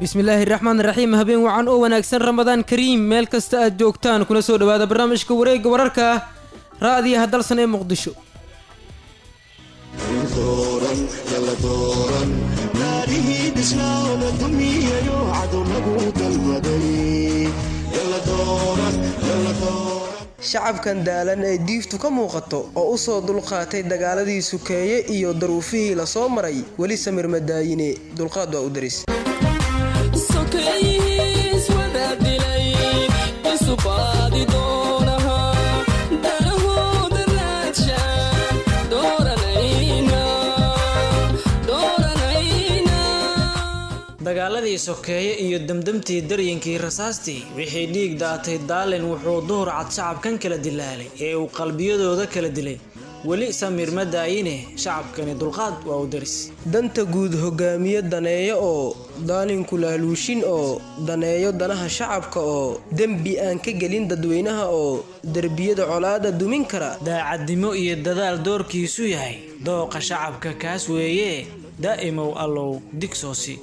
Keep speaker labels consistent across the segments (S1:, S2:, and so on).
S1: bismillaahi raxmaan raxiim habeen wacan oo wanaagsan ramadaan kariim meel kasta aad joogtaan kuna soo dhowaada barnaamijka wareegga wararka raadiyaha dalsan ee muqdisho
S2: shacabkan daalan ee diiftu ka muuqato oo u soo dulqaatay dagaaladii sukeeye iyo daruufihii la soo maray weli samir madaayine dulqaad waa u daris
S3: dagaaladii sokeeye iyo demdemtii daryankii rasaastii wixii dhiig daatay daalin wuxuu duhur cad shacabkan kala dilaalay ee uu qalbiyadooda kala dilay weli samiir ma daayine shacabkani dulqaad waa u daris
S2: danta guud hogaamiye daneeyo oo daalinku laaluushin oo daneeyo danaha shacabka oo dembi aan ka gelin dadweynaha oo derbiyada colaada dumin kara
S3: daacadnimo iyo dadaal doorkiisu yahay dooqa shacabka kaas weeye daa'imow allow digsoosi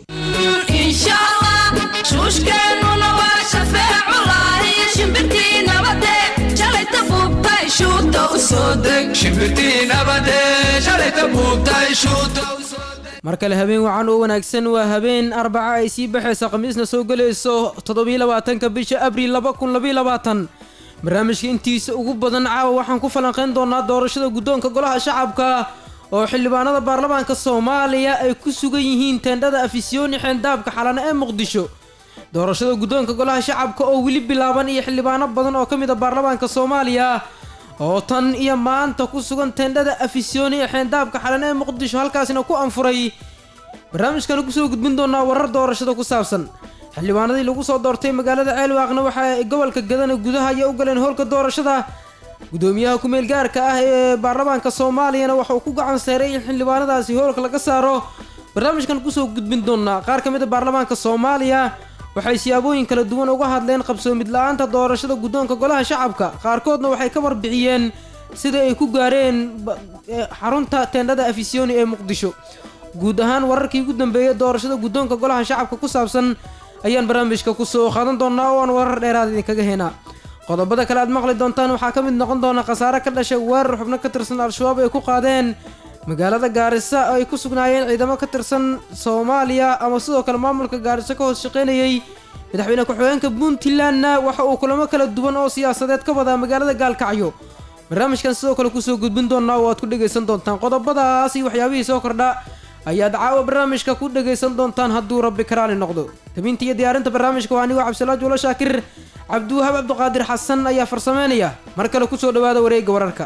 S4: shuushkeennuna waa shafeeculahi shimbirtii nabade shalayta buubtay shuuta u soo deg shimbirtii nabade shalayta buubtay shuuta u soo deg
S1: mar kale habeen wacan oo wanaagsan waa habeen arbaca ay sii baxaysa khamiisna soo gelayso toddobiyolabaatanka bisha abriil laba kun labayilabaatan barnaamijka intiisa ugu badan caawa waxaan ku falanqayn doonaa doorashada guddoonka golaha shacabka oo xildhibaanada baarlamaanka soomaaliya ay ku sugan yihiin teendhada afisyooni xeendaabka xalane ee muqdisho doorashada guddoonka golaha shacabka oo weli bilaaban iyo xildhibaano badan oo ka mid a baarlamaanka soomaaliya oo tan iyo maanta ku sugan teendhada afisyooni ee xeendaabka xalane ee muqdisho halkaasina ku anfuray barnaamijkana kusoo gudbin doonaa warar doorashada ku saabsan xildhibaanadii lagu soo doortay magaalada ceelwaaqna waxa ay gobolka gadana gudaha ayay u galeen howlka doorashada gudoomiyaha ku-meel gaarka ah ee baarlamaanka soomaaliyana waxa uu ku gacan seeray in xildhibaanadaasi howlka laga saaro barnaamijkan kusoo gudbin doonaa qaar ka mid a baarlamaanka soomaaliya waxay siyaabooyin kala duwan uga hadleen qabsoomid la-aanta doorashada guddoonka golaha shacabka qaarkoodna waxay ka warbixiyeen sida ay ku gaareen xarunta teendhada afisyooni ee muqdisho guud ahaan wararkii ugu dambeeyay doorashada guddoonka golaha shacabka ku saabsan ayaan barnaamijka kusoo qaadan doonaa oo aan warar dheeraad idinkaga heenaa qodobada kale aad maqli doontaan waxaa ka mid noqon doona khasaare ka dhashay weerar xubno ka tirsan al-shabaab ay ku qaadeen magaalada gaarisa oo ay ku sugnaayeen ciidamo ka tirsan soomaaliya ama sidoo kale maamulka gaariso ka hoos shaqaynayay madaxweyne ku-xigeenka puntlandna waxa uu kulamo kala duwan oo siyaasadeed ka wadaa magaalada gaalkacyo barnaamijkan sidoo kale kusoo gudbin doonaa oo aad ku dhegaysan doontaan qodobadaas iyo waxyaabihii soo kordha ayaad caawa barnaamijka ku dhegaysan doontaan hadduu rabbi karaali noqdo tabinta iyo diyaarinta barnaamijka waa anigoo cabdisalaad juulo shaakir cabdiwahaab cabdiqaadir xasan ayaa farsameynaya mar kale kusoo dhowaada wareegga wararka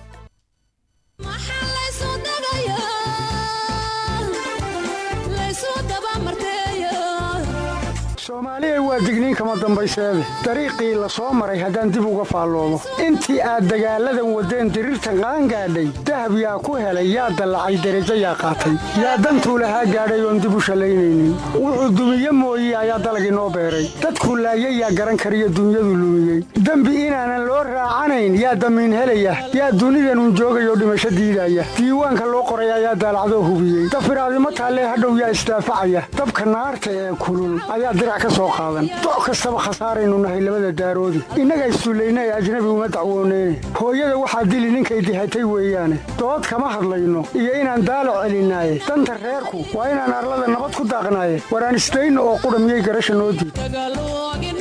S5: soomaaliya waa digniin kama dambayseede dariiqii la soo maray haddaan dib uga faalloomo intii aad dagaalladan waddeen diriirtan qaangaadhay dahab yaa ku helay yaa dallacay derajo yaa qaatay yaa dantuu lahaa gaadhay oon dib u shallaynaynin wuxuu dumiye mooye ayaa dalagii noo beeray dadkuu laayay yaa garan kariyo dunyadu lumiyey dembi inaanan loo raacanayn yaa damiin helaya yaa dunidanun joogayoo dhimasho diidaya diiwaanka loo qoray ayaa daalacdoo hubiyey dafiraadimo taallee hadhow yaa isdaafacaya dabka naarta ee kulul ayaa dirac ka soo qaadan doc kastaba khasaaraynu nahay labada daaroodi innaga issullayna ee ajnabi uma dacwooneyne hooyada waxaa dili ninkay dihatay weeyaane dood kama hadlayno iyo inaan daalac celinaaye danta reerku waa inaan arlada nabad ku daaqnaaye waraan isdayno oo qudha miyay garasha noo diid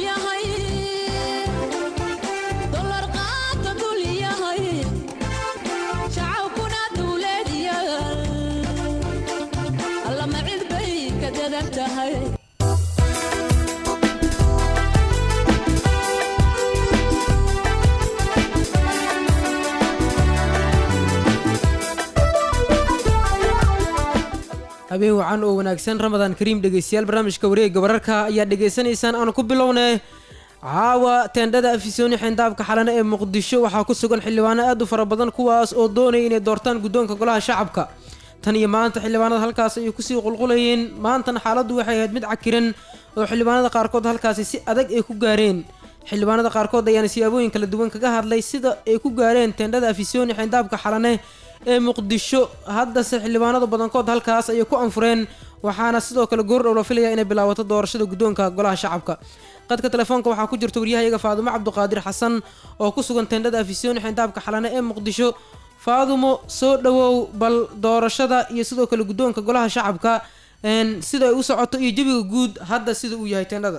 S1: habeen wacan oo wanaagsan ramadaan kariim dhegeystayaal barnaamijka wareegga wararka ayaa dhegaysanaysaan aanu ku bilownay caawa teendhada afisyooni xeendaabka xalane ee muqdisho waxaa ku sugan xildhibaano aad u fara badan kuwaas oo doonaya inay doortaan guddoonka golaha shacabka tan iyo maanta xildhibaanada halkaas ayay kusii qulqulayeen maantana xaaladdu waxay ahayd mid cakiran oo xildhibaanada qaarkood halkaasi si adag ay ku gaareen xildhibaanada qaarkood ayaana siyaabooyin kala duwan kaga hadlay sida ay ku gaareen teendhada afisyooni xeendaabka xalane ee muqdisho haddase xildhibaanada badankood halkaas ayay ku anfureen waxaana sidoo kale goordhow la filaya inay bilaabato doorashada guddoonka golaha shacabka qadka telefoonka waxaa ku jirta waryahayaga faadumo cabduqaadir xasan oo ku sugan teendhada afisyooni xindaabka xalane ee muqdisho faadumo soo dhawow bal doorashada iyo sidoo kale guddoonka golaha shacabka sida ay u socoto iyo jebiga guud hadda sida uu yahay teendhada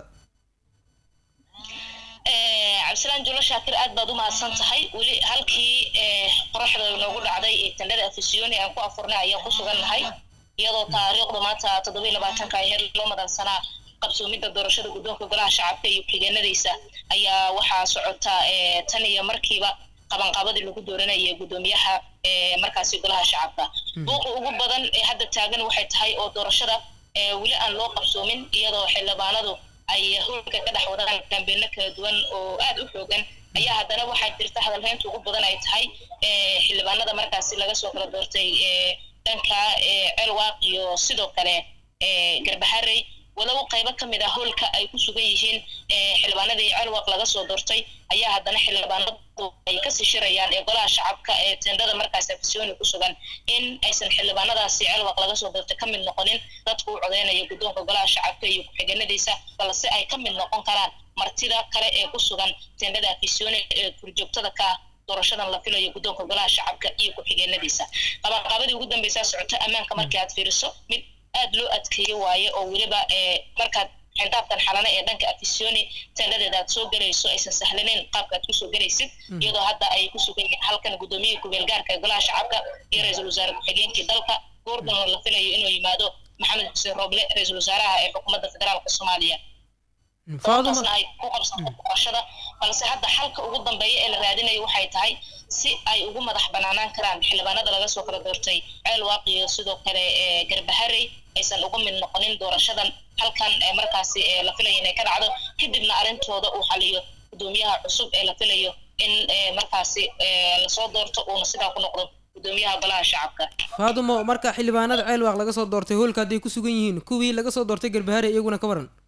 S6: cabdisalaan julo shaakir aad baad u mahadsan tahay weli halkii qoraxda noogu dhacday ee tendhada afisyooni aan ku afurnay ayaan ku sugan nahay iyadoo taariikhda maanta toddoba iyo labaatanka ay heer loo madansanaa qabsoomidda doorashada guddoonka golaha shacabka iyo xigeenadiisa ayaa waxaa socota tan iyo markiiba qabanqaabadii lagu dooranayay guddoomiyaha markaasi golaha shacabka buuqa ugu badan ee hadda taagan waxay tahay oo doorashada weli aan loo qabsoomin iyadoo xildhibaanadu ay howlka ka dhex wadaan kambeeno kala duwan oo aad u xoogan ayaa haddana waxaa jirta hadalhaynta ugu badan ay tahay xildhibaanada markaasi laga soo kala doortay dhanka celwaaq iyo sidoo kale garbaharey walow qaybo ka mid ah howlka ay ku sugan yihiin xildhibaanadii celwaq laga soo doortay ayaa haddana xildhibaanadu ay kasii shirayaan ee golaha shacabka ee tendada markaasi afisyooni ku sugan in aysan xildhibaanadaasi celwaq laga soo doortay ka mid noqonin dadku u codeynaya guddoonka golaha shacabka iyo ku-xigeenadiisa balse ay ka mid noqon karaan martida kale ee ku sugan tendada afisyooni ee kurjoogtada ka ah doorashadan la filayo guddoonka golaha shacabka iyo ku-xigeenadiisa qabanqaabadii ugu dambeysaa socota ammaanka markii aad fiiriso mid aad loo adkeeye waaye oo weliba markaad xindaabkan xalane ee dhanka afisyooni tendadeeda aad soo gelayso aysan sahlaneyn qaabka aad kusoo gelaysid iyadoo hadda ay ku sugan yihiin halkan guddoomiyihii kubeelgaarka ee golaha shacabka iyo ra-iisul wasaare ku-xigeenkii dalka goordon la filayo inuu yimaado maxamed xuseen rooble ra-iisul wasaaraha ee xukuumadda federaalka soomaaliya doortaasna ay ku qabsato doorashada balse hadda xalka ugu dambeeya ee la raadinayo waxay tahay si ay ugu madax banaanaan karaan xildhibaanada laga soo kala doortay ceelwaaq iyo sidoo kale garbaharey aysan uga mid noqonin doorashadan halkan markaasi la filayo inay ka dhacdo kadibna arrintooda uu xaliyo guddoomiyaha cusub ee la filayo in markaasi lasoo doorto uuna sidaa ku noqdo guddoomiyaha golaha shacabka
S1: faadumo marka xildhibaanada ceelwaaq laga soo doortay hoolka hadday ku sugan yihiin kuwii laga soo doortay garbaharey iyaguna ka waran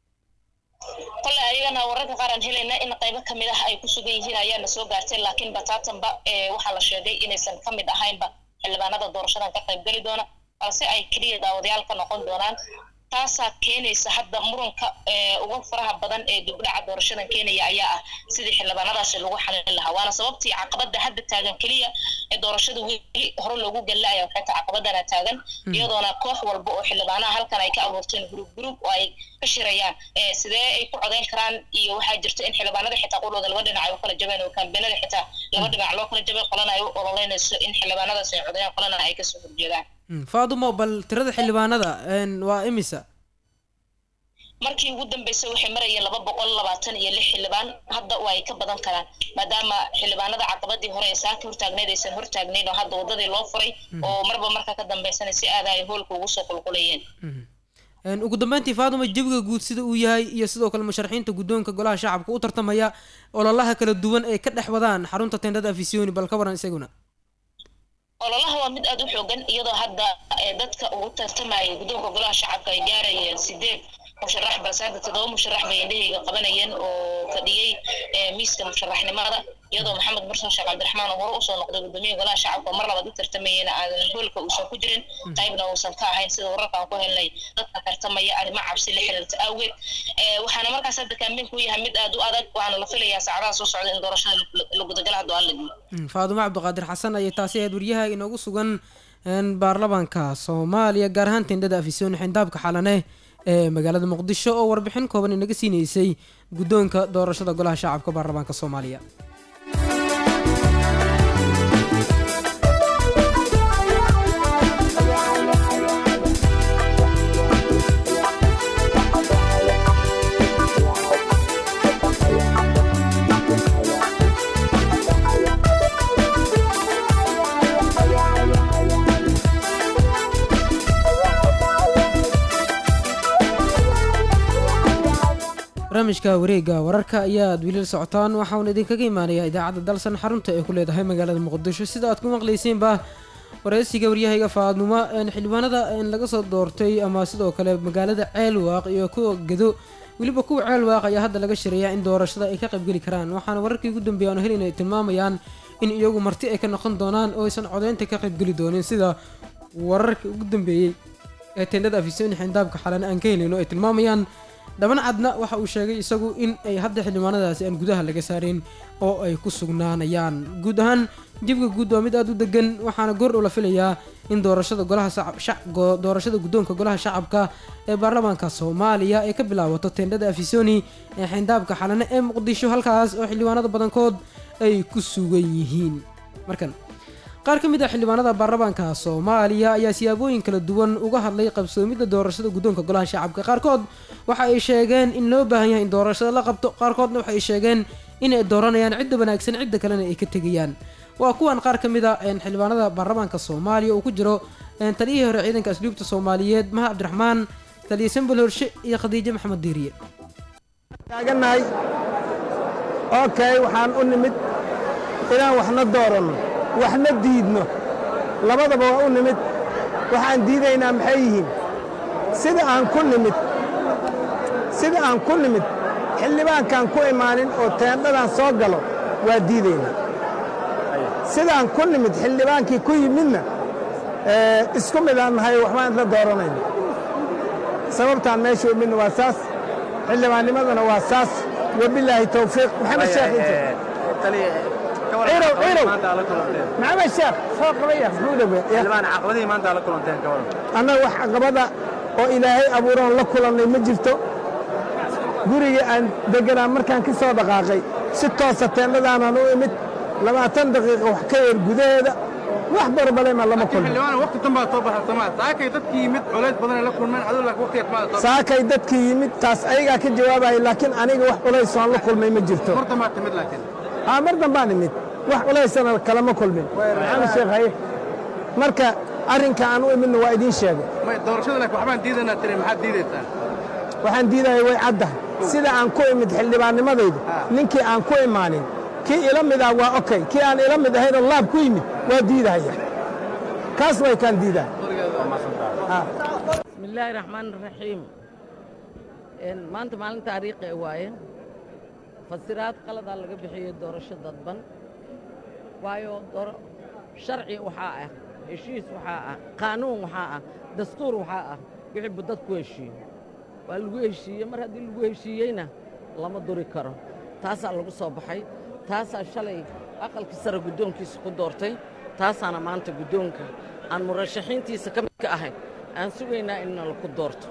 S6: kole ayagana wararka qaar aan helayna in qaybo ka mid ah ay ku sugan yihiin ayaana soo gaartay laakiin bataatanba waxaa la sheegay inaysan ka mid ahaynba xildhibaanada doorashadan ka qayb geli doona balse ay keliya daawadayaal ka noqon doonaan taasaa keenaysa hadda muranka ugu faraha badan ee dibdhaca doorashadan keenaya ayaa ah sidii xildhibaanadaasi lagu xalin lahaa waana sababtii caqabada hadda taagan keliya ee doorashada weli hore loogu gallaya waxay tahay caqabadana taagan iyadoona koox walba oo xildhibaanaha halkan ay ka abuurteen group group oo ay ka shirayaan sidee ay ku codeyn karaan iyo waxaa jirta in xildhibaanada xitaa qulooda laba dhinac ay u kala jabeen oo kaambeenada xitaa laba dhinac loo kala jabay qolana ay u ololeynayso in xildhibaanadaas ay codeeyaan qolana ay kasoo horjeedaan
S1: faadumo bal tirada xildhibaanada waa imisa
S6: markii ugu dambeysay waxay marayeen laba boqol labaatan iyo lix xildhibaan hadda waa ay ka badan karaan maadaama xildhibaanada caqabadii hore ee saaka hortaagneyd aysan hortaagnayn oo hadda wadadii loo furay oo marba marka ka dambeysana si aada ay hoolka ugu soo qulqulayeen
S1: ugu dambeyntii faaduma jebiga guud sida uu yahay iyo sidoo kale musharaxiinta guddoonka golaha shacabka u tartamaya ololaha kala duwan ee ka dhex wadaan xarunta tendhada afisyooni bal ka waran isaguna
S6: ololaha waa mid aada u xoogan iyadoo hadda dadka ugu tartamaya guddoonka golaha shacabka ay gaarayeen sideed musharax balse hadda toddoba musharax bay indhahayga qabanayeen oo fadhiyey miiska musharaxnimada iyadoo maxamed mursan sheekh cabdiraxmaan oo hore usoo noqday guddoomiyaha golaha shacabka oo mar labaad u tartamayeen aadan hoolka uusan ku jirin qaybna uusan ka ahayn sida wararka aan ku helnay dadka tartamaya arrimo cabsi la xiriirta awgeed waxaana markaas hadda kaambeynku yahay mid aada u adag waxaana la filayaa saacadaha soo socda in doorashada la gudagala haddo aan la diyo
S1: faadumo cabdiqaadir xasan ayay taasi ahayd waryaha inoogu sugan baarlamaanka soomaaliya gaar ahaan tendhada afisyooni xindaabka xalane ee magaalada muqdisho oo warbixin kooban inaga siineysay guddoonka doorashada golaha shacabka baarlamaanka soomaaliya barnaamijka wareega wararka ayaa aad weli la socotaan waxauna idinkaga imaanayaa idaacadda dalsan xarunta ay ku leedahay magaalada muqdisho sida aad ku maqlayseenba wareysiga waryahayga faadnimo xildhibaanada laga soo doortay ama sidoo kale magaalada ceelwaaq iyo kuwa gedo weliba kuwa ceelwaaq ayaa hadda laga shirayaa in doorashada ay ka qaybgeli karaan waxaana wararkii ugu dambeeya aanu helin ay tilmaamayaan in iyagu marti ay ka noqon doonaan oo aysan codeynta ka qaybgeli doonin sida wararkii ugu dambeeyey ee tendhada afisoni xindaabka xalane aan ka helayno ay tilmaamayaan dhaban cadna waxa uu sheegay isagu in ay hadda xildhibaanadaasi aan gudaha laga saarin oo ay ku sugnaanayaan guud ahaan jibka guud waa mid aada u degan waxaana goordhow la filayaa in doorashada golaha saca- shac- go- doorashada guddoonka golaha shacabka ee baarlamaanka soomaaliya ay ka bilaabato tendhada afisoni ee xindaabka xalane ee muqdisho halkaas oo xildhibaanada badankood ay ku sugan yihiin markan qaar ka mid ah xildhibaanada baarlamaanka soomaaliya ayaa siyaabooyin kala duwan uga hadlay qabsoomidda doorashada guddoonka golaha shacabka qaarkood waxa ay sheegeen in loo baahan yahay in doorashada la qabto qaarkoodna waxa ay sheegeen in ay dooranayaan cidda wanaagsan cidda kalena ay ka tegayaan waa kuwan qaar ka mid a een, xildhibaanada baarlamaanka soomaaliya uu ku jiro een, taliyihii hore ciidanka asluubta soomaaliyeed maha cabdiraxmaan taliye sambal horshe iyo khadiijo maxamed diiriye
S7: taagannahay okay waxaan u nimid inaan waxna dooranno waxna diidno labadaba waa u nimid waxaan diidaynaa maxay yihiin sida aan ku nimid sida aan ku nimid xildhibaankaan ku imaanin oo teendhadan soo galo waa diidaynaa sidaan ku nimid xildhibaankii ku yimidna ee, isku midaan nahay waxbaan isla dooranayna sababtaan meesha u midna waa saas xildhibaannimadana waa saas wabilaahi towfiiq maxamed sheekh inta cirow cirow maxamed sheekh soo qabaya muxuu dhawe annaga wax caqabada oo ilaahay abuuroon la kulannay ma jirto gurigii aan deganaa markaan ka soo dhaqaaqay si toosa teendhadaanaan u imid labaatan daqiiqa wax ka yar gudaheeda wax barbalema lama kulmin
S8: waqti tan baa soo baxay Soomaaliya saakay dadkii yimid culays badan ay la kulmeen adoo laakiin waqtigaas ma soo
S7: saakay dadkii yimid taas ayagaa ka jawaabaya laakiin aniga wax culays aan la kulmay ma jirto
S8: marta ma timid laakiin
S7: haa mar dambaan imid wax culaysana kalama kulmin maxamed sheekh haye marka arrinka aan u imidna waa idiin sheegay
S8: may doorashada laakiin waxbaan diidanaa tiri maxaad diidaysaa
S7: waxaan diidaya way caddahay sida aan ku imid xildhibaannimadayda ninkii aan ku imaanin kii ila mid ah waa okay kii aan ila mid ahaynoo laab ku yimid waa diidahaya kaas way kaan diidahay
S9: بسم الله الرحمن الرحيم إن ما أنت مالن تاريخ واye fasiraad qalad aa laga bixiyey doorasho dadban waayo dooro sharci waxaa ah heshiis waxaa ah qaanuun waxaa ah dastuur waxaa ah wixii bu dadku heshiiyo waa lagu heshiiyey mar haddii lagu heshiiyeyna lama duri karo taasaa lagu soo baxay taasaa shalay aqalkii sare guddoonkiisa ku doortay taasaana maanta guddoonka aan murashaxiintiisa ka mid ka ahay aan sugaynaa in nalaku doorto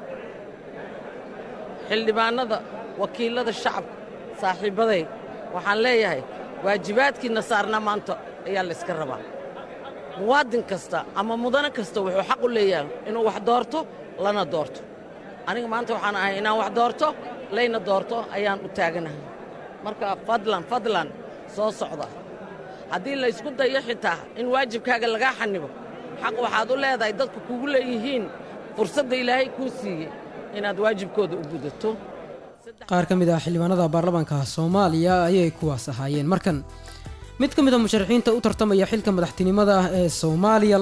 S9: xildhibaannada wakiilada shacabka saaxiibbaday waxaan leeyahay waajibaadkiinna saarna maanta ayaa layska rabaa muwaadin kasta ama mudane kasta wuxuu xaq u leeyahay inuu wax doorto lana doorto aniga maanta waxaan ahay inaan wax doorto layna doorto ayaan u taaganahay marka fadlan fadlan soo socda haddii laysku dayo xitaa in waajibkaaga lagaa xanibo xaq waxaad u leedahay dadku kugu leeyihiin fursadda ilaahay kuu siiyey inaad waajibkooda u gudato
S1: qaar ka mid ah xildhibaanada baarlamaanka soomaaliya ayay kuwaas ahaayeen markan mid ka mid a musharaxiinta u tartamaya xilka madaxtinimada ah ee soomaaliya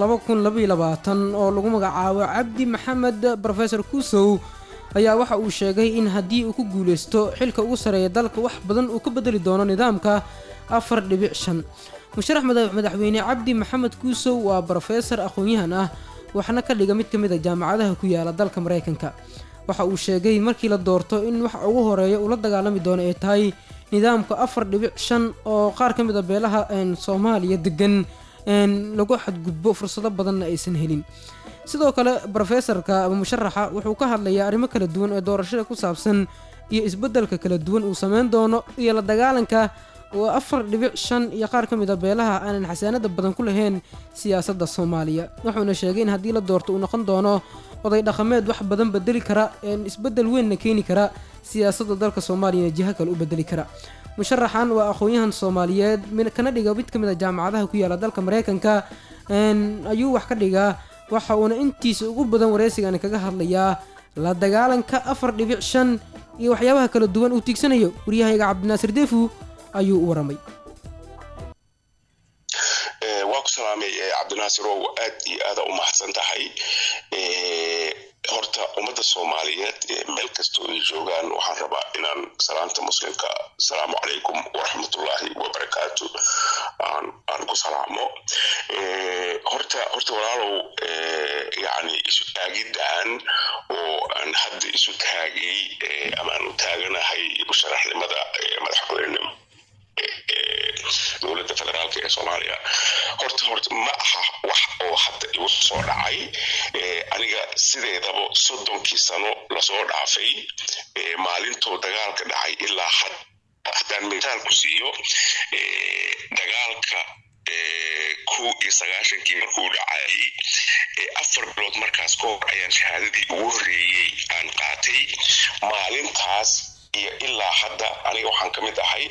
S1: oo lagu magacaabo cabdi maxamed rofesor kusow ayaa waxa uu sheegay in haddii uu ku guuleysto xilka ugu sareeya dalka wax badan uu ka bedeli doono nidaamka afar dhibic shan musharax mada- madaxweyne cabdi maxamed kuusow waa brofesor aqoon-yahan ah waxna ka dhiga mid ka mid a jaamacadaha ku yaala dalka maraykanka waxa uu sheegay markii la doorto in waxa ugu horeeya uu la dagaalami doono ay tahay nidaamka afar dhibic shan oo qaar ka mid a beelaha een, soomaaliya degan een, lagu xadgudbo fursado badanna aysan helin sidoo kale brofesorka ama musharaxa wuxuu ka hadlayaa arrimo kala duwan ee doorashada ku saabsan iyo isbeddelka kala duwan uu sameyn doono iyo la dagaalanka oo afar dhibic shan iyo qaar ka mid a beelaha aanan xasaanada badan ku lahayn siyaasadda soomaaliya wuxuuna sheegay in haddii la doorto uu noqon doono oday dhaqameed wax badan bedeli kara een isbeddel weynna keeni kara siyaasadda dalka soomaaliyana jiho kale u bedeli kara musharaxan waa aqoon-yahan soomaaliyeed min- kana dhiga mid ka mid a jaamacadaha ku yaala dalka maraykanka een, ayuu wax ka dhigaa waxa uuna intiisa ugu badan wareysigani kaga hadlayaa la dagaalanka afar dhibic shan iyo waxyaabaha kala duwan uu tiigsanayo waryahayga cabdinaasir deefu ayuu u waramay
S10: waa ku salaamay eh, cabdinaasir ow aad iyo aada u mahadsan tahay Eh, horta ummadda soomaaliyeed ee meel kastoo ay joogaan waxaan rabaa inaan salaanta muslimka asalaamu calaykum waraxmatullaahi wabarakaatu aan aan ku salaamo horta horta walaalow yacni isu taagiddan oo aan hadda isu taagay ama aan u taaganahay musharaxnimada madaxweynenimo dowladda federaalka ee soomaaliya horta horta ma aha wax oo hadda igu soo dhacay aniga sideedaba soddonkii sano lasoo dhaafay maalintoo dagaalka dhacay ilaa had haddaan mitaal ku siiyo dagaalka kow iyo sagaashankii markuu dhacayay afar bilood markaas ka hor ayaan shahaadadii ugu horreeyey aan qaatay maalintaas iyo ilaa hadda aniga waxaan ka mid ahay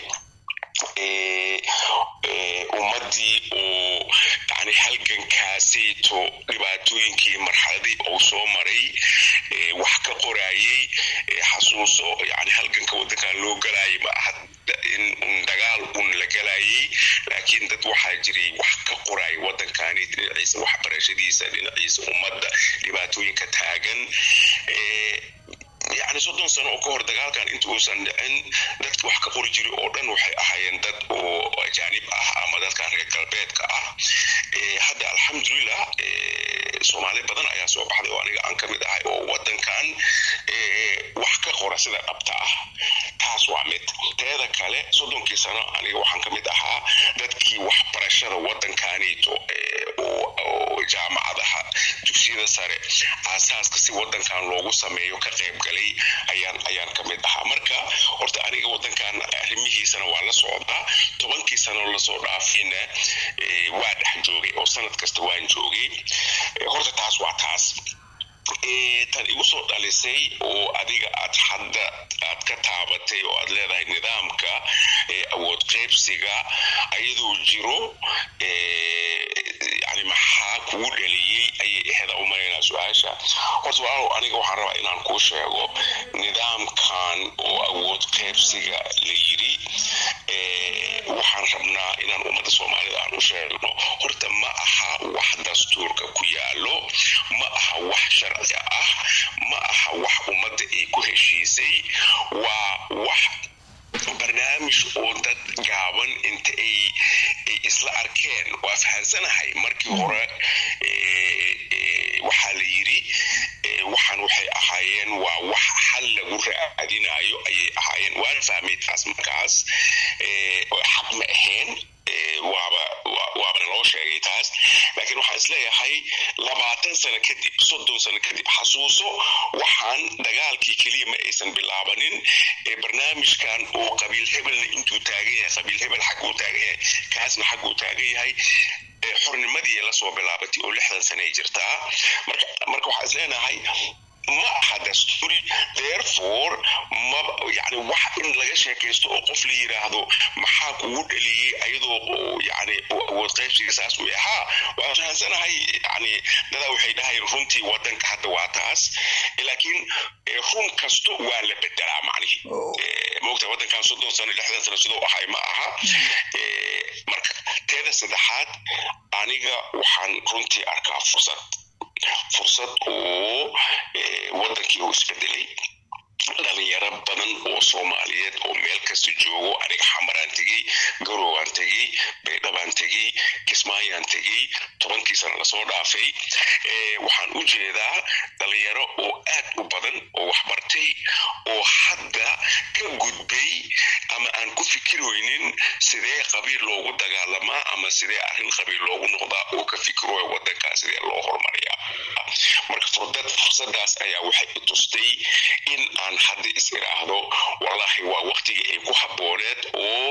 S10: ummaddii oo yani halgankaasayto dhibaatooyinkii marxaladii uu soo maray wax ka qorayey xasuuso yani halganka waddankan loo galayay ma aha in un dagaal un la galayay laakiin dad waxaa jiray wax ka qoraya waddankani dhinaciisa waxbarashadiisa dhinaciisa ummadda dhibaatooyinka taagan yani soddon sano oo ka hor dagaalkan inta uusan dhicin dadka wax ka qori jiray oo dhan waxay ahaayeen dad oo ajaanib ah ama dadkan reer galbeedka ah hadda alxamdulilah soomaali badan ayaa soo baxday oo aniga aan ka mid ahay oo waddankan wax ka qora sida dhabta ah taas waa mid teeda kale soddonkii sano aniga waxaan ka mid ahaa dadkii waxbarashada waddankanito oo jaamacadaha dugsiyada sare aasaaska si waddankan loogu sameeyo ka qayb galay ayaan ayaan ka mid ahaa marka horta aniga waddankan arrimihiisana waa la socdaa tobankii sano lasoo dhaafayna waa dhex joogay oo sanad kasta waan joogay horta taas waa taas tan igu soo dhalisay oo adiga aad hadda aad ka taabatay oo aad leedahay nidaamka awood qaybsiga ayadoo jiro yani maxaa kugu dhaliyey ayay aheda u malaynaa su-aasha horta walaalow aniga waxaan rabaa inaan kuu sheego nidaamkan oo awood qaybsiga la yiri waxaan rabnaa inaan ummadda soomaalida aan u sheegno horta ma aha wax dastuurka ku yaalo ma aha wax sharci ah ma aha wax ummadda ay ku heshiisay waa wax barnaamij oo dad gaaban inta ay ay isla arkeen waa fahansanahay markii hore waxaa la yiri waxaan waxay ahaayeen waa wax xal lagu raadinayo ayay ahaayeen waan fahmay taas markaas xaq ma ahayn waaba waabana loo sheegay taas laakiin waxaan isleeyahay labaatan sano kadib soddon sano kadib xasuuso waxaan dagaalkii keliya ma aysan bilaabanin ee barnaamijkan oo qabiil hebelna intuu taagan yahay qabiil hebel xagguu taagan yahay kaasna xagguu taagan yahay xornimadii lasoo bilaabatay oo lixdan sane ay jirtaa marka marka waxaan isleenahay ma aha dastuuri therefore ma yani wax in laga sheekaysto oo qof la yiraahdo maxaa kugu dhaliyey ayadoo yani awood qaybsiga saas u ahaa waan fahansanahay yani dadaa waxay dhahayeen runtii wadanka hadda waa taas laakiin run kasto waa la bedelaa macnihi moogta wadankan soddon sano lixdan sano sidoo ahay ma aha marka teeda saddexaad aniga waxaan runtii arkaa fursad fursad oo wadankii uu isbedelay dhalinyaro badan oo soomaaliyeed oo meel kasta joogo aniga xamaraan tegey garowaan tegey baydhabaan tegey kismaayaan tegey tobankii sana lasoo dhaafay waxaan u jeedaa dhalinyaro oo aad u badan oo waxbartay oo hadda ka gudbay ama aan ku fikirweynin sidee qabiil loogu dagaalamaa ama sidee arrin qabiil loogu noqdaa oo ka fikirooya wadankaa sidee loo horumariyaa marka furdad fursadaas ayaa waxay i tustay in aan hadda is iraahdo wallahi waa waqtigii ay ku habbooneed oo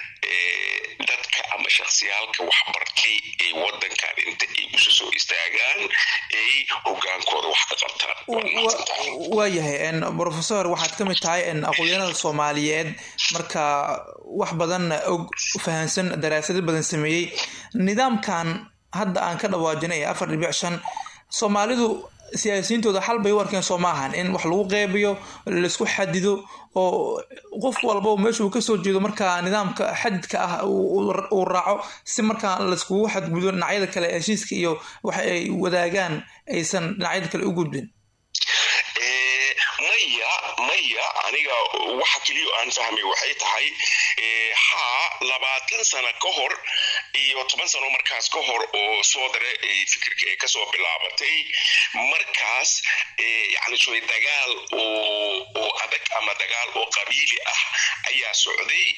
S10: dadka ama shaksiyaalka waxbartay ay wadankan inta ay isu soo istaagaan ay hogaankooda wax ka qabtaan
S11: waayahay professor waxaad ka mid tahay aqoonyahanada soomaaliyeed marka wax badan og fahansan daraasado badan sameeyey nidaamkan hadda aan ka dhawaajinay ee afar dhibic shan soomaalidu siyaasiyiintooda xal bay u arkeen soo maahan in wax lagu qeybiyo laisku xadido oo qof walba meeshuu kasoo jeedo markaa nidaamka xadidka ah uu raaco si markaa laiskugu xadgudo dhinacyada kale heshiiska iyo waxa ay wadaagaan aysan dhinacyada kale u gudbin
S10: Eh, maya maya aniga waxa keliya aan fahmay waxay tahay eh, haa labaatan sano ka hor iyo toban sano markaas ka hor oo soo dare ay fikirka ay kasoo bilaabatay markaas eh, yacni sooy dagaal oo oo adag ama dagaal oo qabiili ah ayaa socday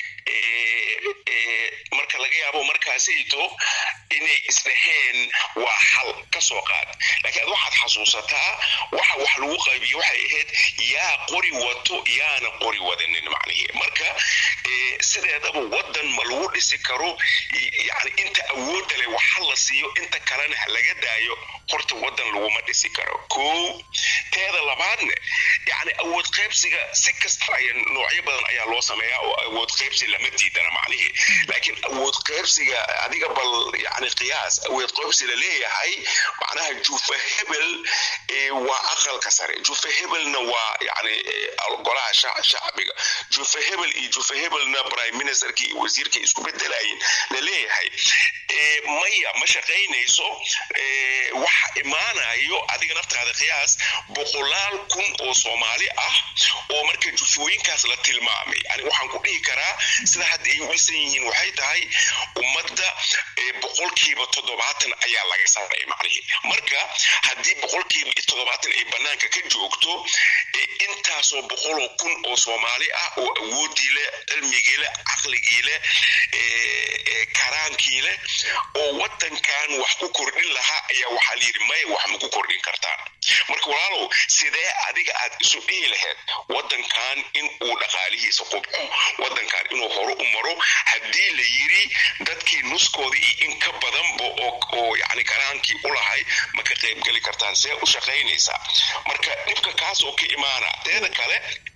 S10: Eh, eh, marka laga yaabo markaasayto inay isdhaheen waa xal ka soo qaad laakiin ad waxaad xasuusataa waxa wax lagu qaybiyo waxay ahayd yaa qori wato yaana qori wadanin macnihi marka eh, sideedaba wadan ma lagu dhisi karo y- yacni inta awoodda leh waxa la siiyo inta kalena ha laga daayo horta wadan laguma dhisi karo kow teeda labaadne yacni awood qaybsiga si kasta ay noocyo badan ayaa loo sameeyaa oo awood qaybsi lama diidana macnihi laakiin awood qaybsiga adiga bal yacni qiyaas awood qaybsi la leeyahay macnaha jufa hebel eh, waa aqalka sare jufa hebelna waa yacni eh, golaha shac- shacbiga jufa hebel iyo jufa hebelna prime ministerkii iyo wasiirkii isku bedelayin la leeyahay Eh, maya ma shaqaynayso eh, waxa imaanayo adiga naftaada qiyaas boqolaal kun oo soomaali ah oo marka jufooyinkaas la tilmaamay yani waxaan ku dhihi karaa sida hadda ay u dhisan yihiin waxay tahay ummadda eh, boqolkiiba toddobaatan ayaa laga saaray macnihi marka haddii boqolkiiba iyo toddobaatan ay banaanka ka joogto eh, intaasoo boqoloo kun oo soomaali ah oo awoodii leh cilmigii leh caqligii leh eh, eh, karaankii leh oo wadankan wax ku kordhin lahaa ayaa waxaa layidhi maya wax ma ku kordhin kartaan marka walaalow sidee adiga aad isu dhihi lahayd wadankan in uu dhaqaalihiisa qubco wadankan inuu hore u maro haddii la yiri dadkii nuskooda iyo in ka badanba oo oo yacni karaankii u lahay ma ka qaybgeli kartaan see u shaqaynaysaa marka dhibka kaas oo ka imaana teeda kale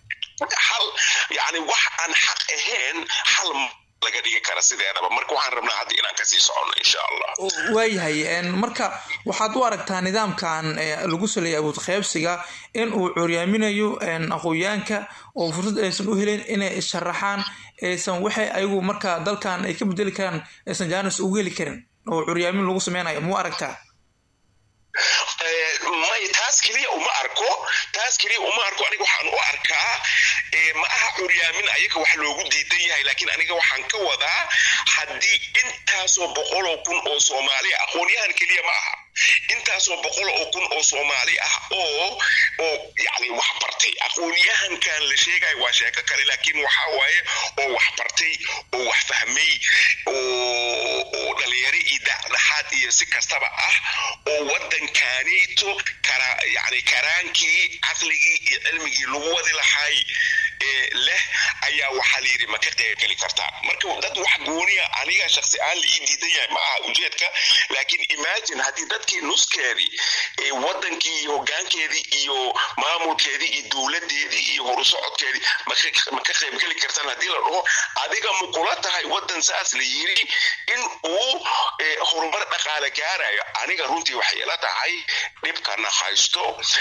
S10: hal yacni wax aan xaq ahayn hal ma laga dhigi kara sideedaba marka waxaan rabnaa hadda inaan kasii socono insha allah
S11: waayahay een, marka waxaad u aragtaa nidaamkan ee, lagu saleeyay awood qaybsiga in uu curyaaminayo een, aqoonyaanka oo fursad aysan u helin inay sharaxaan aysan waxay ayagu marka dalkan ay ka bedeli karaan aysan jaanis ugu heli karin oo curyaamin lagu sameynayo muu aragtaa
S10: Eh, may taas keliya uma arko taas keliya uma arko aniga waxaan u arkaa eh, ma aha curyaamin ayaga wax loogu diidan yahay laakiin aniga waxaan ka wadaa haddii intaasoo boqoloo kun oo soomaali ah aqoonyahan keliya ma aha intaasoo boqol oo kun oo soomaali ah oo oo yacni wax bartay aqoonyahankan la sheegayo waa sheeko kale laakiin waxaa waaye oo wax bartay oo wax fahmay oo oo dhalinyaro iyo dhexdhexaad iyo si kastaba ah oo wadankaaniito kara yacni karaankii caqligii iyo cilmigii lagu wadi lahay ee leh ayaa waxaa la yidhi ma ka qaybgeli kartaa marka dad wax gooniya aniga shaksi aan la ii diidan yahay ma aha ujeedka laakiin imagine haddii dadkii nuskeedii ee wadankii iyo hogaankeedii iyo maamulkeedii iyo dowladeedii iyo horusocodkeedii ma ka- ma ka qaybgeli kartaan haddii la dhaho adiga ma kula tahay wadan saas la yiri in uu eh, horumar dhaqaale gaarayo aniga runtii waxay ila tahay dhibkana haysto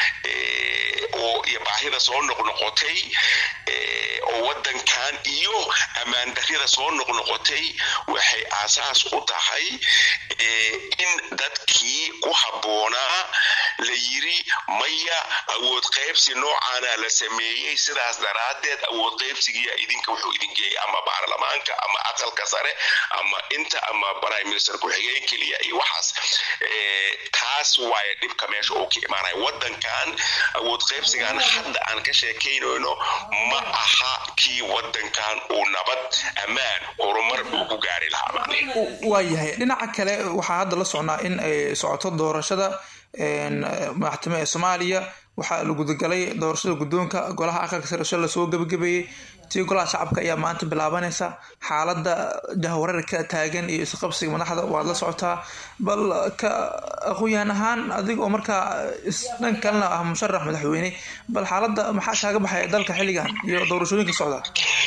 S10: eh, oo iyo baahida soo noqnoqotay eh, oo wadankan iyo ammaan darrida soo noqnoqotay waxay aasaas u tahay eh, in dadkii ku habboonaa la yiri maya awood qaybsi noocaana la sameeyey sidaas daraaddeed awood qaybsigiya idinka wuxuu idin geeyey ama baarlamaanka ama aqalka sare ama inta ama prime minister ku-xigeen keliya iyo waxaas Eh, taas waaye dhibka meesha uu ka imaanaya wadankan awood qaybsigan hadda aan ka sheekaynayno ma aha kii wadankan uu nabad ammaan horumar uu ku gaari lahaa macnihi
S11: waayahay dhinaca kale waxaa hadda la socnaa in ay socoto doorashada een, madaxtimo ee soomaaliya waxaa la gudagalay doorashada guddoonka golaha aqalka sare shala lasoo gabagabeeyey tii golaha shacabka ayaa maanta bilaabanaysa xaaladda jahwareerka taagan iyo isqabsiga madaxda waad la socotaa bal ka aqoon-yahan ahaan adiga oo markaa is- dhan kalena ah musharax madaxweyne bal xaaladda maxaa kaaga baxaya dalka xilligan iyo doorashooyinka socda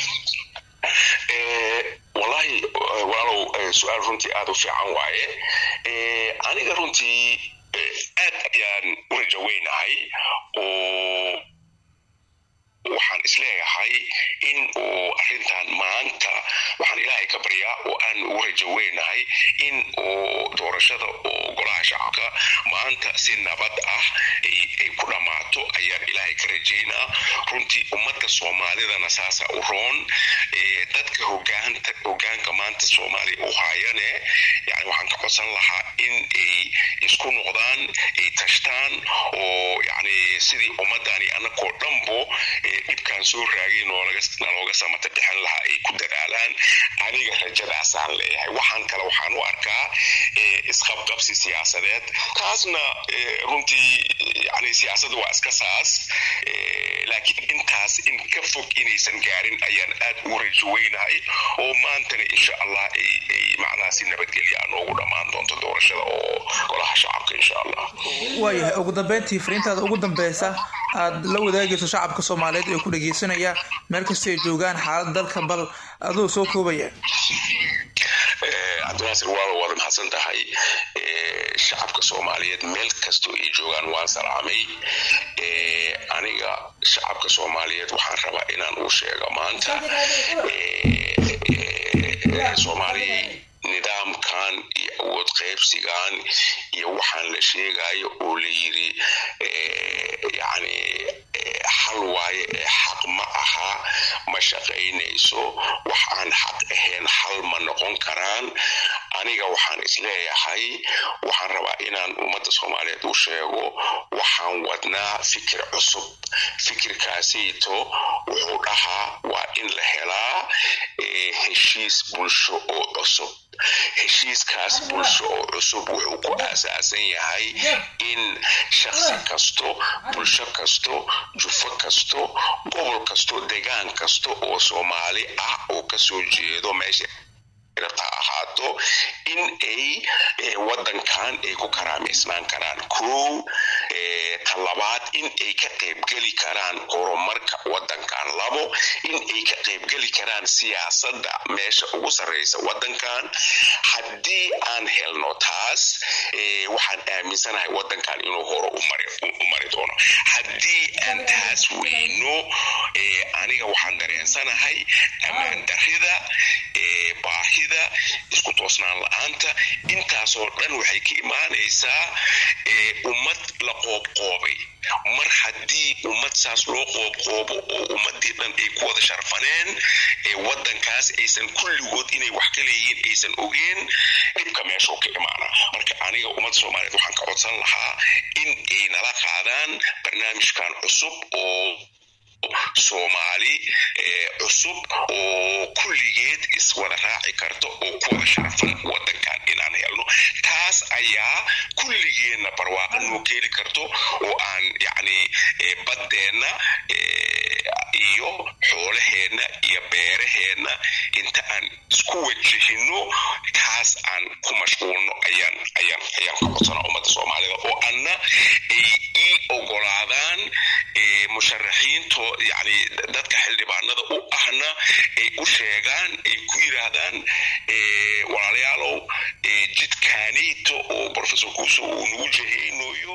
S10: Eh, wallahi eh, walaalow eh, su-aal runtii aada u fiican waaye Eh, aniga runtii eh, aad ayaan u rajaweynahay oo waxaan isleeyahay in uu arrintan maanta waxaan ilaahay ka baryaa filayaa oo aan ugu rajaweynahay in oo doorashada oo golaha shacabka maanta si nabad ah ay ay ku dhammaato ayaan ilaahay ka rajaynaa runtii ummadda soomaalidana saasa u roon Eh, dadka hogaanta hogaanka maanta soomaaliya u haayane yani waxaan ka codsan lahaa in ay isku noqdaan ay tashtaan oo yani sidii ummadani anakoo dhanbo eh, dhibkaan soo raagay noolaga nalooga samata bixin lahaa ay ku dadaalaan aniga rajadaasaan leeyahay waxaan kale waxaan u arkaa eh, isqabqabsi siyaasadeed taasna eh, runtii yani siyaasadda waa iska saas eh, laakiin intaas in ka fog inaysan gaarin ayaan aad ugu rajoweynahay oo maantana insha allah ay ay macnaha si nabadgelya noogu dhammaan doonto doorashada oo golaha shacabka insha allah
S11: waayahay ugu dambeyntii fariintaada ugu dambeysa aad la wadaagayso shacabka soomaaliyeed ee ku dhageysanaya meel kasta ay joogaan xaalad dalka bal adoo soo koobaya
S10: Eh, cabdinaasir waa waad mahadsan tahay Eh, shacabka soomaaliyeed meel kastoo ay joogaan waan salaamay Eh, aniga shacabka soomaaliyeed waxaan rabaa inaan u sheego maanta Eh, eh, soomaaliya nidaamkan iyo awood qaybsigan iyo waxaan la sheegayo oo la yiri eh, yani eh, xal waaye ee xaq ma aha ma shaqaynayso wax aan xaq ahayn xal ma noqon karaan aniga waxaan isleeyahay waxaan rabaa inaan ummadda soomaaliyeed u sheego waxaan wadnaa fikir cusub fikirkaasayto wuxuu dhahaa waa in la helaa eh, heshiis bulsho oo cusub heshiiskaas bulsho oo cusub wuxuu ku aasaasan yahay in shaksi kasto bulsho kasto jufo kasto gobol kasto degaan kasto oo soomaali ah oo kasoo jeedo meesha rabta ha ahaato in ay eh, wadankan ay ku karaamaysnaan karaan kow eh, talabaad in ay ka qaybgeli karaan horumarka wadankan labo in ay ka qaybgeli karaan siyaasadda meesha ugu sarreysa wadankan haddii aan helno taas eh, waxaan aaminsanahay wadankan inuu hore u mari u mari doono haddii aan taas weyno eh, aniga waxaan dareensanahay ammaan darrida eh, baahida isku toosnaan la-aanta intaasoo dhan waxay ka imaanaysaa eh, ummad la qoobqoobay mar haddii ummad saas loo qoobqoobo oo ummadii dhan ay ku wada sharfaneen ee wadankaas aysan kulligood inay wax ka leeyihiin aysan ogeen dhibka meeshuu ka imaana marka aniga ummadda soomaaliyeed waxaan ka codsan lahaa in ay nala qaadaan barnaamijkan cusub oo soomaali eh, cusub oo kulligeed iswada raaci karto oo ku wada sharfan wadankan inaan helno taas ayaa kulligeenna barwaaqa noo keeni karto oo aan yacni eh, baddeenna eh, iyo xoolaheenna iyo beeraheenna inta aan isku wajahino taas aan ku mashquulno ayaan ayaan ayaan ka codsanaa ummadda soomaalida oo anna ay ii ogolaadaan eh, musharaxiinto yani dadka xildhibaanada u ahna ay u sheegaan ay ku yidhaahdaan eh, walaalayaalow eh, jidkaanayto oo professor kuuso uu nagu jahaynayo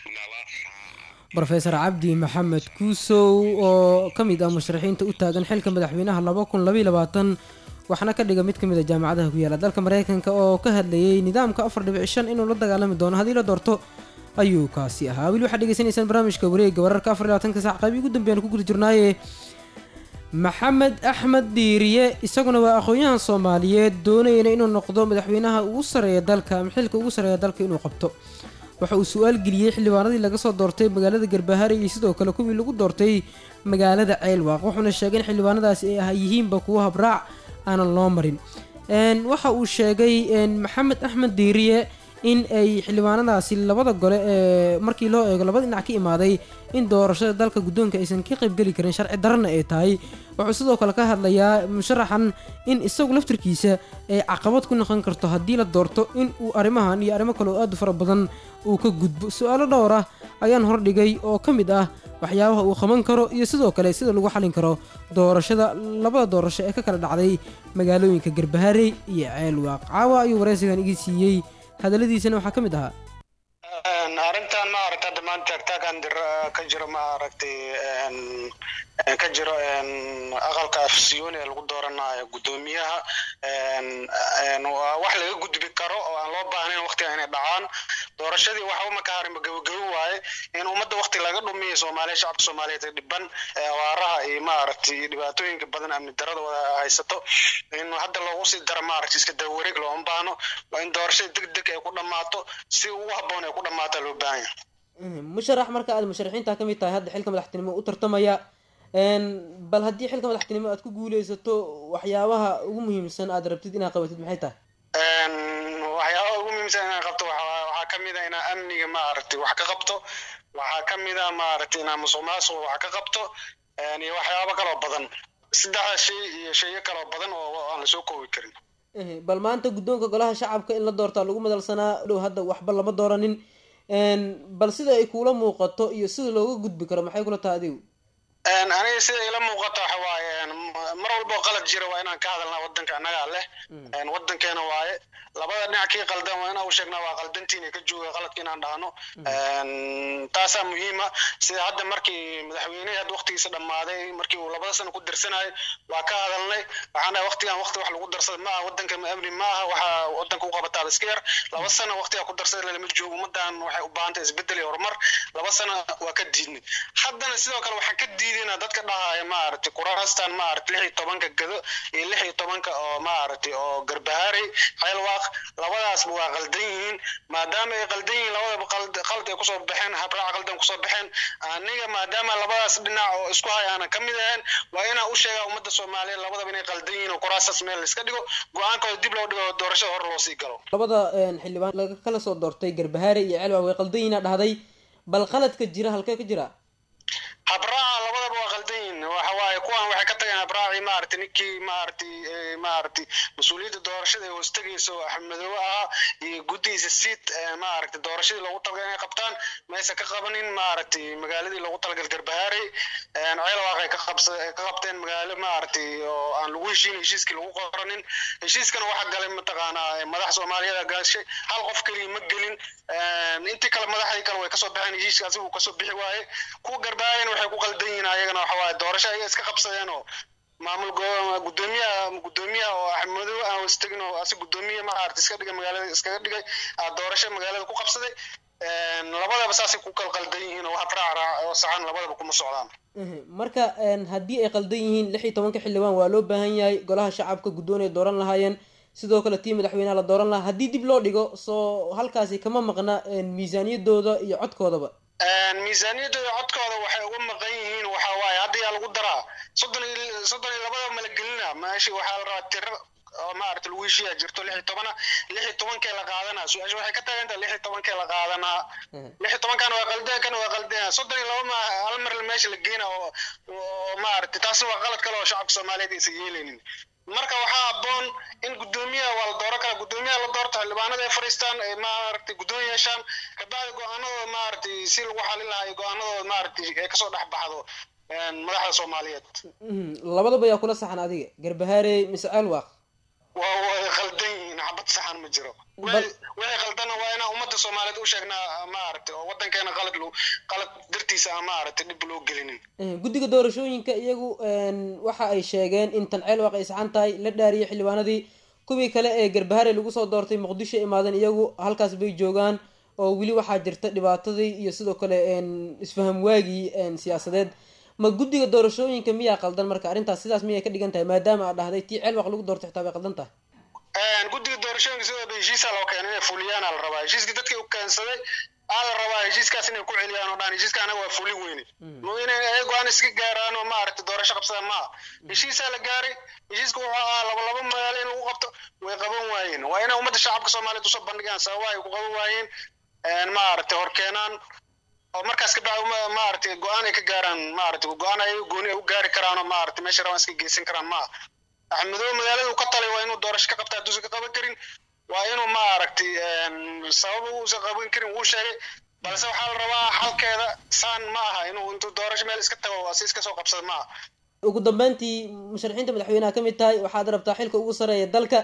S1: rofeor cabdi maxamed kuusow oo ka mid ah musharaxiinta u taagan xilka madaxweynaha laba kun labaiy labaatan waxaana ka dhiga mid ka mid a jaamacadaha ku yaala dalka mareykanka oo ka hadlayay nidaamka afar dhibic shan inuu la dagaalami doono haddii la doorto ayuu kaasi ahaa weli waxaad dhegeysanaysaan barnaamijka wareega wararka afar iyo labaatanka sac qaybi ugu dambeeyaan ku guda jirnaaye maxamed axmed diiriye isaguna waa aqoon-yahan soomaaliyeed doonayana inuu noqdo madaxweynaha ugu sareeya dalka ama xilka ugu sareeya dalka inuu qabto waxa uu su-aal geliyey xildhibaanadii laga soo doortay magaalada garbahaare iyo sidoo kale kuwii lagu doortay magaalada ceelwaaq wuxuuna sheegay in xildhibaanadaasi ay ah yihiinba kuwo habraac aanan loo marin waxa uu sheegay maxamed axmed diiriye in ay xildhibaanadaasi labada gole ee markii loo eego labada dhinac ka imaaday in doorashada dalka guddoonka aysan ka qaybgeli karin sharci darana ay tahay wuxuu sidoo kale ka hadlayaa musharaxan in isagu laftirkiisa ay caqabad ku noqon karto haddii la doorto in uu arrimahan iyo arrimo kale oo aad u fara badan uu ka gudbo su-aalo dhowr ah ayaan hordhigay oo ka mid ah waxyaabaha uu qaban karo iyo sidoo kale sida lagu xalin karo doorashada labada doorasho ee ka kala dhacday magaalooyinka garbaharey iyo ceelwaaq caawa ayuu waraysigan igi siiyey hadalladiisana waxaa ka mid ahaa
S12: arrintan ma aragta hadda dhammaan taagtaagan ka jiro ma aragtay ka jiro aqalka afsiyoni ee lagu dooranayo guddoomiyaha waa wax laga gudbi karo oo aan loo baahnayn waqtiga inay dhacaan doorashadii waxa uma ka harin gabagabo waaye in ummadda waqti laga dhumiyo soomaaliya shacabka soomaaliyeed ee dhiban ee abaaraha iyo maaragtay dhibaatooyinka badan amni darada wada haysato in hadda loogu sii daro maaragtay iska dawareeg looma baahno waa in doorashada deg deg ay ku dhammaato si ugu habboon ay ku dhammaato loo baahan yahay
S1: musharax marka aad musharaxiinta ka mid tahay hadda xilka madaxtinimo u tartamaya bal haddii xilka madaxtinimo aad ku guuleysato waxyaabaha ugu muhiimsan aad rabtid inaad qabatid maxay tahay
S12: waxyaabaha ugu muhiimsan inaan qabto waxaa ka mid a inaa amniga maaragtay wax ka qabto waxaa ka mid a maaragtay inaa musuq maasuq wax ka qabto iyo waxyaabo kaloo badan saddexda shay iyo sheeyo kaloo badan oo aan lasoo koobi karin
S1: bal maanta guddoonka golaha shacabka in la doortaa lagu madalsanaa dhow hadda waxba lama dooranin bal sida ay kuula muuqato iyo sida looga gudbi karo maxay kula tahay adigu
S12: aniga sida ila muuqato waxa waaye mar walbo qalad jira waa inaan ka hadalnaa wadanka annagaa leh wadankeena waaye labada dhinac kii qaldan waa inaan u sheegnaa waa qaldantiina ka jooga qaladka inaan dhahno taasaa muhiima sida hadda markii madaxweynehi hadda waqtigiisa dhammaaday markii uu labada sano ku dirsanayay waa ka hadalnay waxaan dhahay waqtigan waqti wax lagu darsada ma aha wadanka amni ma aha waxa wadanka u qabataa iska yar laba sano waqtigaa ku darsada lalama joogo ummadan waxay u baahan tahay isbedel iyo horumar laba sano waa ka diidnay haddana sidoo kale waxaan ka diidayna dadka dhahaya maaragtay kuraastan maaragtay lix iyo tobanka gado iyo lix iyo tobanka oo maaragtay oo garbahaarey xeelwaaq labadaasba waa qaldan yihiin maadaama ay qaldan yihiin labadaba qalad ay kusoo baxeen habraac qaldan kusoo baxeen aniga maadaama labadaas dhinac oo isku hay aanan ka mid ahayn waa inaan u sheegaa ummadda soomaaliyeed labadaba inay qaldan yihiin oo kuraastaas meel la iska dhigo go-aankooda dib loo dhigo doorashada hore loo sii galo
S1: labada xildhibaan laga kala soo doortay garbahaare iyo celwa way qaldan yihiin dhahday bal qaladka jira halkee ka jira
S12: habraaca labadaba waa qaldan yihiin waxa waaye kuwan waxay ka tageen habraacii maaragtay ninkii maaragtay maaragtay mas-uuliyadda doorashada ee hoostagaysa oo axmedoobe ahaa iyo guddigiisa siid maaragtay doorashadii loogu talagalay inay qabtaan maysa ka qabanin maaragtay magaaladii loogu talagal garbahaarey ceelwaaq ay ka qabsa ka qabteen magaalo maaragtay oo aan lagu heshiin heshiiskii lagu qoranin heshiiskana waxaa galay mataqaanaa madax soomaaliyeed gaashay hal qof keliya ma gelin intii kale madaxdii kale way kasoo baxeen heshiiska asigu kasoo bixi waaye kuwa garbahaareyna waxay ku qaldan yihiin ayagana waxa waaye doorasho ayaga iska qabsadeen oo maamul gudoomiyaha gudoomiyaha oo axmedoobe aan hostagin oo asi gudoomiye maaragtay iska dhigay magaalada iskaga dhigay doorasho magaalada ku qabsaday labadaba saasay ku kala qaldan yihiin oo habraac oo saxan labadaba kuma socdaan
S1: marka haddii ay qaldan yihiin lix iyo tobanka xildhibaan waa loo baahan yahay golaha shacabka guddoon ay dooran lahaayeen sidoo kale tii madaxweynaha la dooran lahaa haddii dib loo dhigo soo halkaasi kama maqna miisaaniyadooda iyo codkoodaba
S12: miisaaniyadooda codkooda waxay uga maqan yihiin waxa waaye hadda yaa lagu daraa soddon iyo soddon iyo labada mala gelina meeshii waxaa la rabaa tiro oo maaragta lagu heshiiyaa jirto lix iyo tobana lix iyo tobankee la qaadanaa su-aasha waxay ka tagan tahay lix iyo tobankee la qaadanaa lix iyo tobankan waa qaldeen kan waa qaldeen soddon iyo laba ma hal mar meesha la geena oo oo maaragta taasi waa qalad kale oo shacabka soomaaliyeed aysan yeelaynin marka waxaa habboon in guddoomiyaha waa la dooran karaa guddoomiyaha la doorto xildhibaanada ay fadhiistaan ay maaragtay guddoon yeeshaan kabacdi go-aanadooda maaragtay si lagu xalin lahaa iyo go-aanadooda maaragtay ay kasoo dhex baxdo madaxda soomaaliyeed
S1: labadaba yaa kula saxan adiga garbahaarey mise ceelwaaq
S12: waa way qaldan yihiin xabad saxan ma jiro wixii qaldana waa inaan ummadda soomaaliyeed u sheegnaa maaragtay oo wadankeena qalad lo qalad dartiisa aan maaragtay dhib loo gelinin
S1: guddiga doorashooyinka iyagu waxa ay sheegeen in tan ceelwaaq ay saxan tahay la dhaariyay xildhibaanadii kuwii kale ee garbahaarey lagu soo doortay muqdisho imaadeen iyagu halkaas bay joogaan oo weli waxaa jirta dhibaatadii iyo sidoo kale isfaham waagii siyaasadeed ma guddiga doorashooyinka miyaa qaldan marka arrintaas sidaas miyay ka dhigan tahay maadaama aad dhahday tii ceelwaaq lagu doortay xitaa bay qaldan tahay
S12: guddiga doorashooyinka sidooda heshiisaa loo keenay inay fuliyaan aa la rabaa heshiiskii dadkii u keensaday aa la rabaa heshiiskaas inay ku celiyaan oo dhan heshiiska anaga waa fuli weyne inay ay go-aan iska gaaraan oo maaragtay doorasho qabsadaan maaha heshiisaa la gaaray heshiiska wuxuu ahaa laba laba magaalo in lagu qabto way qaban waayeen waa inay ummadda shacabka soomaaliyeed usoo bandhigaan sababa ay ku qaban waayeen maaragtay hor keenaan oo markaas ka bacdi maaragtay go-aan ay ka gaaraan maaragtay go-aan ay gooni ay u gaari karaan oo maaragtay meesha rabaan iska geysan karaan maaha axmedoobe magaaladu ka talay waa inuu doorasho ka qabta hadduusan ka qaban karin waa inuu maaragtay sabab uusan qaban karin wuu sheegay balse waxaa la rabaa xalkeeda saan ma aha inuu intuu doorasho meel iska tago si iska soo qabsada ma aha
S1: ugu dambeyntii musharaxiinta madaxweynaha ka mid tahay waxaad rabtaa xilka ugu sareeya dalka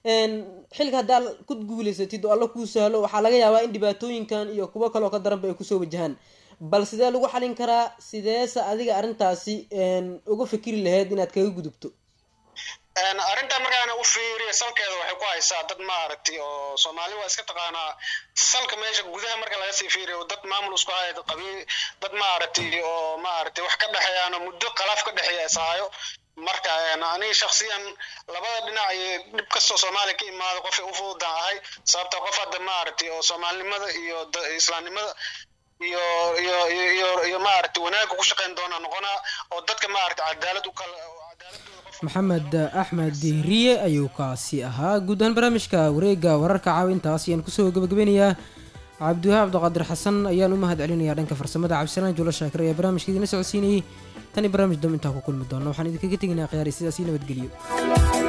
S1: een, xilka haddaa ku guuleysatid oo alla kuu sahlo waxaa laga yaabaa in dhibaatooyinkan iyo kuwo kaloo ka daranba ay kusoo wajahaan bal sidee lagu xalin karaa sideese adiga arrintaasi een, uga fikiri lahayd inaad kaga gudubto
S12: Een, arrintaa markaan u fiiriyo salkeeda waxay ku haysaa dad maaragtay oo soomaali waa iska taqaanaa salka meesha gudaha marka laga sii fiiriyo dad maamul isku haya dad qabiil dad maaragtay oo maaragtay wax ka dhexeeyaano muddo khilaaf ka dhexeeya ishayo marka een, aniga shakhsiyan labada dhinac iyo dhib kastoo soomaaliya ka imaado qofay u fududaan ahay sababta qof hadda maaragtay oo soomaalinimada iyo da- islaamnimada iyo iyo iyo iyo, iyo maaragtay wanaagga ku shaqayn doona noqonaa oo dadka maaragtay cadaalad u kala
S1: maxamed axmed diiriye ayuu kaasi ahaa guud ahaan barnaamijka wareega wararka caawintaas ayaan kusoo gabagabeynayaa cabdiwahaab cabdiqaadir xasan ayaan u mahad celinayaa dhanka farsamada cabdisalaan juulo shaakir ayaa barnaamijka idina socodsiinayay tani barnaamij dam intaa ku kulmi doona waxaan idinkaga tegaynaa khiyaari sidaas ii nabadgeliyo